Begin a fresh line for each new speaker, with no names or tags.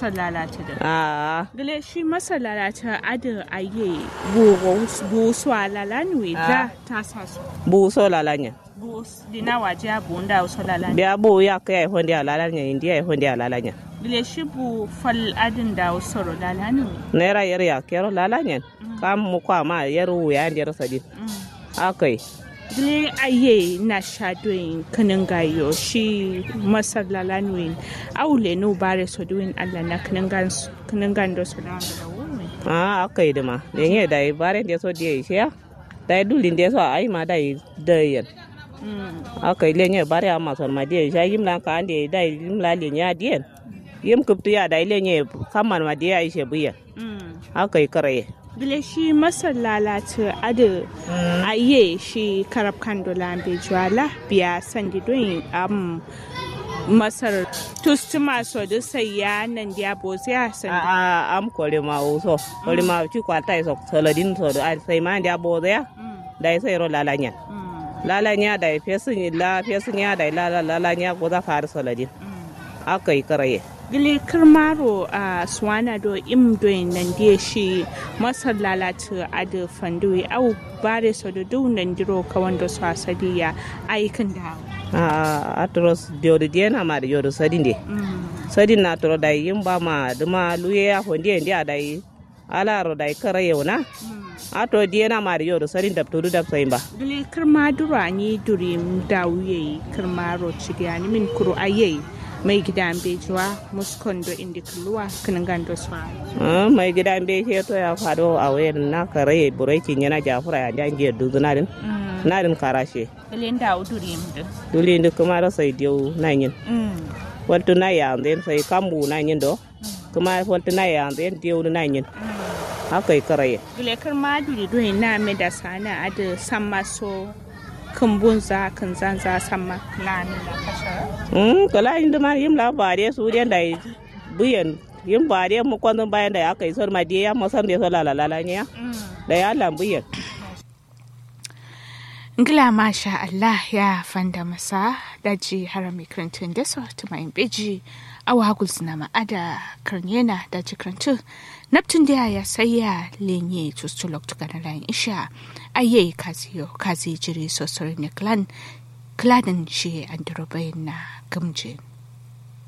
masar lalata da
a
gale shi masar lalata ada aye bo bo so lalanu da ta sa su
bu so lalanya
bo dina waje bo nda so lalanu
biya bu ya kai honde lalanya indiya honde lalanya
gale shi bo fal adin da so lalanu
naira yar ya kero lalanya kam mu kwa ma yar ya ndiyar sadin akai
gile aye na shadoyin kanin gayo shi masar lalanu aule no bare so duin Allah na kanin gan kanin gan do so da da wuri
a akai da ma da ne da bare da so da shi ya da dulin da so ai ma da da yan akai le ne bare amma son ma da shi yim lan ka ande da yim la le nya diyan yim kuptu ya da le ne kamman ma da ya ishe buya akai karaye
bile shi masar lalata ada aye shi karab kando lambe juala biya sandi don am masar tustuma so da sai ya nan dia bozi a sandi
a am kore ma uso kore ma ci kwata so saladin so da sai ma dia boze ya da sai ro lalanya lalanya da fesin la fesin ya da la lalanya ko za fara saladin akai karaye
gile kirmaro a swana do im do nan die shi masar lalata a da fanduwi au bare so da du nan diro ka wanda su asadiya aikin da
a atros diodo diena ma da yodo sadin de sadin na toro da yin ba ma duma luye ya hondi ndi adai ala ro dai kara yona ato diena ma da yodo sadin dab tudu dab sai ba
gile kirma dura ni durim dawuye kirmaro cigani min kuro aye mai gidan bejuwa muskondo indi kulluwa kiningan do swa
mai gidan be ke to ya fado a wayar na kare burai kin yana jafura ya janje duzuna din na din karashe
kalen da uduri mu
duli ndi kuma ra sai dio na yin waltu na ya den sai kambu na yin do kuma waltu na ya den dio na yin haka kare
gile kirma duri do na me da sana ada samma so kambun za kan zan za samma lani la kasha
mm kala inda ma yim la bare su den dai buyen yim bare mu kwandon bayan da aka yi sor ma dia ya mo san de so la la la nya da ya lambuyen
Ngila masha Allah ya fanda masa daji harami krantun da so tumayin beji awa gulsina ma'ada karnyena daji krantun naptun da ya saya lenye tustulok tukana layin isha aye kaziyo kazi jiri sosori ne klan kladin shi an na gamjin.